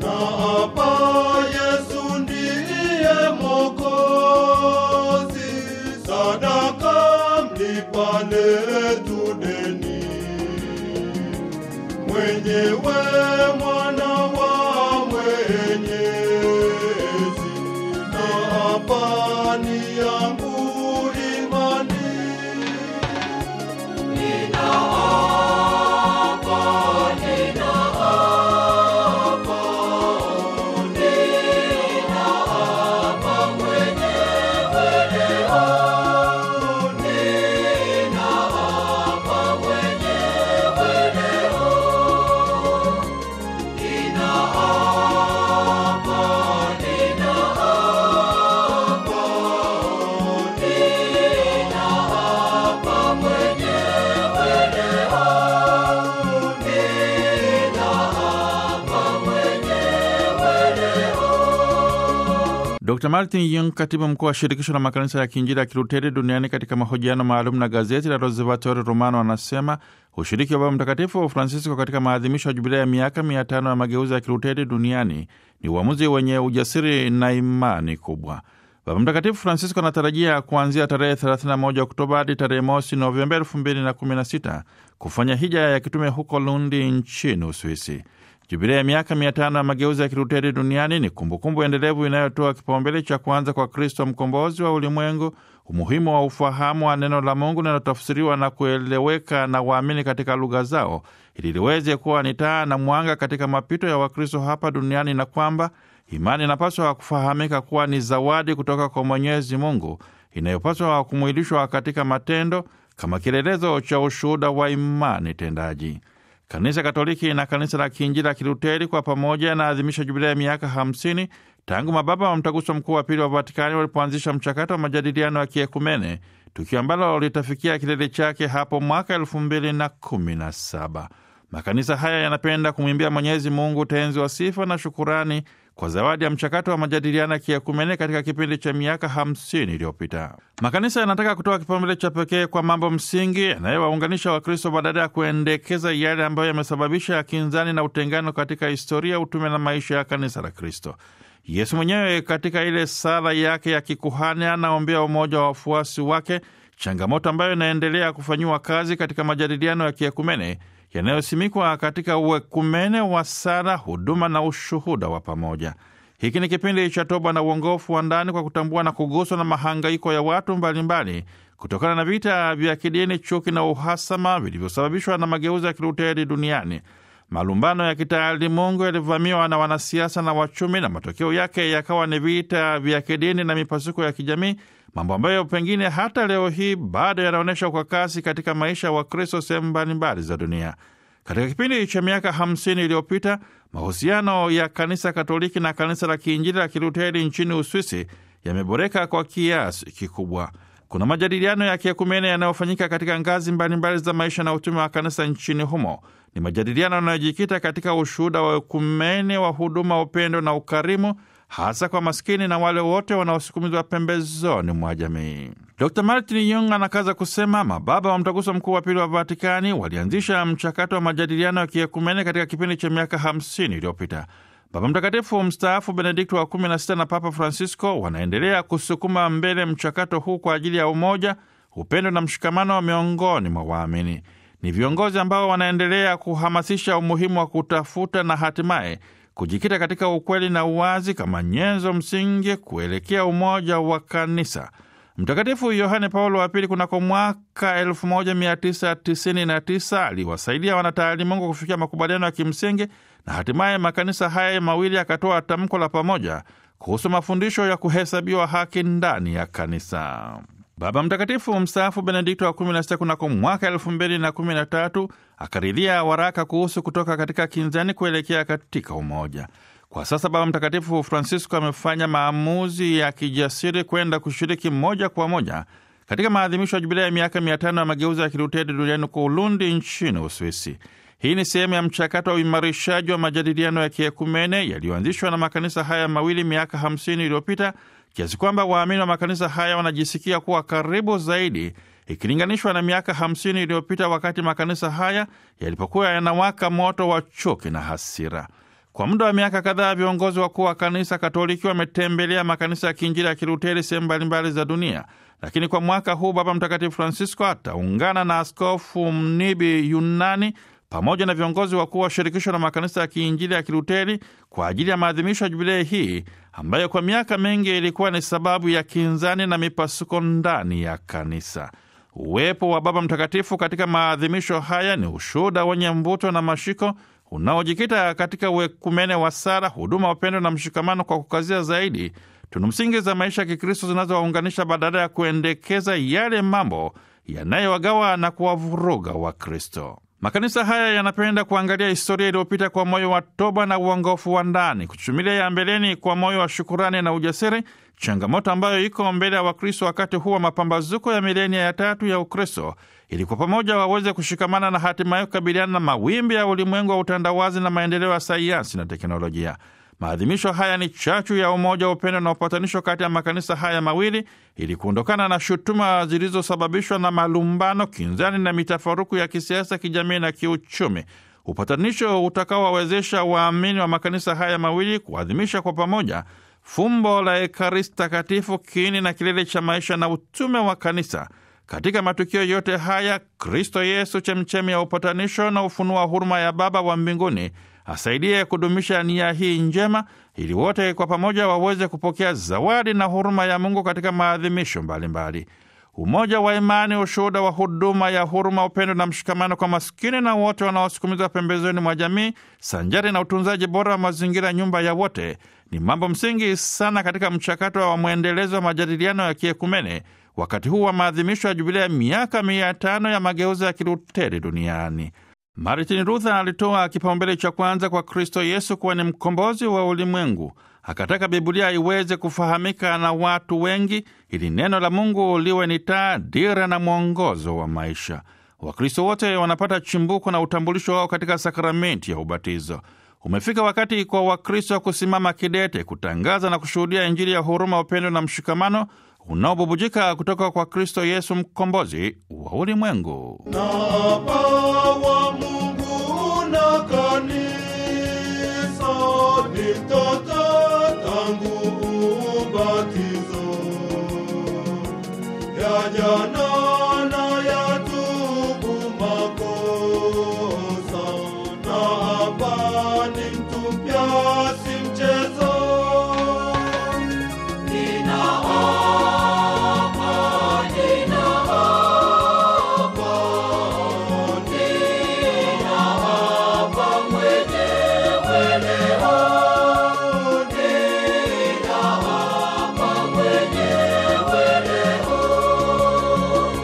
na hapa Yesu ndiye Mwokozi, sadaka mlipa letu deni, mwenyewe mwana wa Mwenyezi, na hapa ni yangu imani. Dr Martin Yung, katibu mkuu wa shirikisho la makanisa ya kiinjili ya Kiluteri duniani, katika mahojiano maalum na gazeti la Osservatore Romano, anasema ushiriki wa Baba Mtakatifu Francisco katika maadhimisho ya jubilea ya miaka mia tano ya mageuzi ya Kiluteri duniani ni uamuzi wenye ujasiri na imani kubwa. Baba Mtakatifu Francisco anatarajia kuanzia tarehe 31 Oktoba hadi tarehe mosi Novemba 2016 kufanya hija ya kitume huko Lundi nchini Uswisi. Jubilia ya miaka mia tano ya mageuzi ya Kiluteri duniani ni kumbukumbu endelevu inayotoa kipaumbele cha kwanza kwa Kristo mkombozi wa ulimwengu, umuhimu wa ufahamu wa neno la Mungu linalotafsiriwa na kueleweka na waamini katika lugha zao, ili liweze kuwa ni taa na mwanga katika mapito ya Wakristo hapa duniani, na kwamba imani inapaswa kufahamika kuwa ni zawadi kutoka kwa Mwenyezi Mungu inayopaswa kumwilishwa katika matendo kama kielelezo cha ushuhuda wa imani tendaji. Kanisa Katoliki na Kanisa la Kiinjili la Kiluteri kwa pamoja yanaadhimisha jubilia ya miaka 50 tangu mababa wa Mtaguso Mkuu wa Pili wa Vatikani walipoanzisha mchakato wa majadiliano ya kiekumene, tukio ambalo litafikia kilele chake hapo mwaka 2017. Makanisa haya yanapenda kumwimbia Mwenyezi Mungu tenzi wa sifa na shukurani kwa zawadi ya mchakato wa majadiliano ya kiekumene katika kipindi cha miaka 50 iliyopita. Makanisa yanataka kutoa kipaumbele cha pekee kwa mambo msingi yanayowaunganisha Wakristo badala ya kuendekeza yale ambayo yamesababisha kinzani na utengano katika historia, utume na maisha ya kanisa la Kristo. Yesu mwenyewe katika ile sala yake ya kikuhani anaombea umoja wa wafuasi wake, changamoto ambayo inaendelea kufanyiwa kazi katika majadiliano ya kiekumene yanayosimikwa katika uekumene wa sala, huduma na ushuhuda wa pamoja. Hiki ni kipindi cha toba na uongofu wa ndani kwa kutambua na kuguswa na mahangaiko ya watu mbalimbali mbali, kutokana na vita vya kidini, chuki na uhasama vilivyosababishwa na mageuzi ya Kiluteri duniani. Malumbano ya kitaalimungu yalivamiwa na wanasiasa na wachumi, na matokeo yake yakawa ni vita vya kidini na mipasuko ya kijamii, mambo ambayo pengine hata leo hii bado yanaonyesha kwa kasi katika maisha ya Wakristo sehemu mbalimbali za dunia. Katika kipindi cha miaka 50 iliyopita, mahusiano ya kanisa Katoliki na kanisa la Kiinjili la Kiluteri nchini Uswisi yameboreka kwa kiasi kikubwa. Kuna majadiliano ya kiekumene yanayofanyika katika ngazi mbalimbali za maisha na utume wa kanisa nchini humo. Ni majadiliano yanayojikita katika ushuhuda wa ekumene wa huduma, upendo na ukarimu, hasa kwa maskini na wale wote wanaosukumizwa pembezoni mwa jamii. Dr Martin Young anakaza kusema mababa wa Mtaguso Mkuu wa Pili wa Vatikani walianzisha mchakato wa majadiliano ya kiekumene katika kipindi cha miaka 50 iliyopita. Baba Mtakatifu mstaafu Benedikto wa 16 na Papa Francisco wanaendelea kusukuma mbele mchakato huu kwa ajili ya umoja, upendo na mshikamano miongoni mwa waamini. Ni viongozi ambao wanaendelea kuhamasisha umuhimu wa kutafuta na hatimaye kujikita katika ukweli na uwazi kama nyenzo msingi kuelekea umoja wa kanisa. Mtakatifu Yohane Paulo wa Pili kunako mwaka 1999 aliwasaidia wanataalimungu kufikia makubaliano ya kimsingi na hatimaye makanisa haya mawili yakatoa tamko la pamoja kuhusu mafundisho ya kuhesabiwa haki ndani ya kanisa. Baba Mtakatifu mstaafu Benedikto wa 16 kunako mwaka 2013 akaridhia waraka kuhusu kutoka katika kinzani kuelekea katika umoja. Kwa sasa Baba Mtakatifu Francisco amefanya maamuzi ya kijasiri kwenda kushiriki moja kwa moja katika maadhimisho ya jubilea ya miaka mia tano ya mageuzi ya Kiluteri duniani kwa Ulundi nchini Uswisi. Hii ni sehemu ya mchakato wa uimarishaji wa majadiliano ya kiekumene yaliyoanzishwa na makanisa haya mawili miaka 50 iliyopita, kiasi kwamba waamini wa makanisa haya wanajisikia kuwa karibu zaidi ikilinganishwa na miaka 50 iliyopita, wakati makanisa haya yalipokuwa yanawaka moto wa chuki na hasira. Kwa muda wa miaka kadhaa viongozi wakuu wa kanisa Katoliki wametembelea makanisa ya kiinjili ya Kiluteri sehemu mbalimbali za dunia, lakini kwa mwaka huu Baba Mtakatifu Francisco ataungana na Askofu Mnibi Yunani pamoja na viongozi wakuu wa shirikisho la makanisa ya kiinjili ya Kiluteri kwa ajili ya maadhimisho ya jubilei hii ambayo kwa miaka mingi ilikuwa ni sababu ya kinzani na mipasuko ndani ya kanisa. Uwepo wa Baba Mtakatifu katika maadhimisho haya ni ushuhuda wenye mvuto na mashiko unaojikita katika uekumene wa sala, huduma, upendo na mshikamano, kwa kukazia zaidi tunu msingi za maisha ya Kikristo zinazowaunganisha badala ya kuendekeza yale mambo yanayowagawa na kuwavuruga Wakristo. Makanisa haya yanapenda kuangalia historia iliyopita kwa moyo wa toba na uongofu wa ndani, kuchumilia ya mbeleni kwa moyo wa shukurani na ujasiri, changamoto ambayo iko mbele ya Wakristo wakati huu wa mapambazuko ya milenia ya tatu ya Ukristo, ili kwa pamoja waweze kushikamana na hatimaye kukabiliana na mawimbi ya ulimwengu wa utandawazi na maendeleo ya sayansi na teknolojia. Maadhimisho haya ni chachu ya umoja, upendo na upatanisho kati ya makanisa haya mawili ili kuondokana na shutuma zilizosababishwa na malumbano, kinzani na mitafaruku ya kisiasa, kijamii na kiuchumi. Upatanisho utakaowawezesha waamini wa makanisa haya mawili kuadhimisha kwa pamoja fumbo la Ekaristi Takatifu, kiini na kilele cha maisha na utume wa kanisa. Katika matukio yote haya, Kristo Yesu, chemchemi ya upatanisho na ufunuo wa huruma ya Baba wa mbinguni asaidie kudumisha nia hii njema ili wote kwa pamoja waweze kupokea zawadi na huruma ya Mungu katika maadhimisho mbalimbali. Umoja wa imani, ushuhuda wa huduma ya huruma, upendo na mshikamano kwa maskini na wote wanaosukumizwa pembezoni mwa jamii, sanjari na utunzaji bora wa mazingira, nyumba ya wote, ni mambo msingi sana katika mchakato wa mwendelezo wa majadiliano ya kiekumene wakati huu wa maadhimisho ya jubilea ya miaka mia tano ya mageuzi ya Kiluteri duniani. Martin Luther alitoa kipaumbele cha kwanza kwa Kristo Yesu kuwa ni mkombozi wa ulimwengu. Akataka Biblia iweze kufahamika na watu wengi ili neno la Mungu liwe ni taa, dira na mwongozo wa maisha. Wakristo wote wanapata chimbuko na utambulisho wao katika sakramenti ya ubatizo. Umefika wakati kwa Wakristo kusimama kidete, kutangaza na kushuhudia Injili ya huruma, upendo na mshikamano unaobubujika kutoka kwa Kristo Yesu, mkombozi wa ulimwengu. na bawa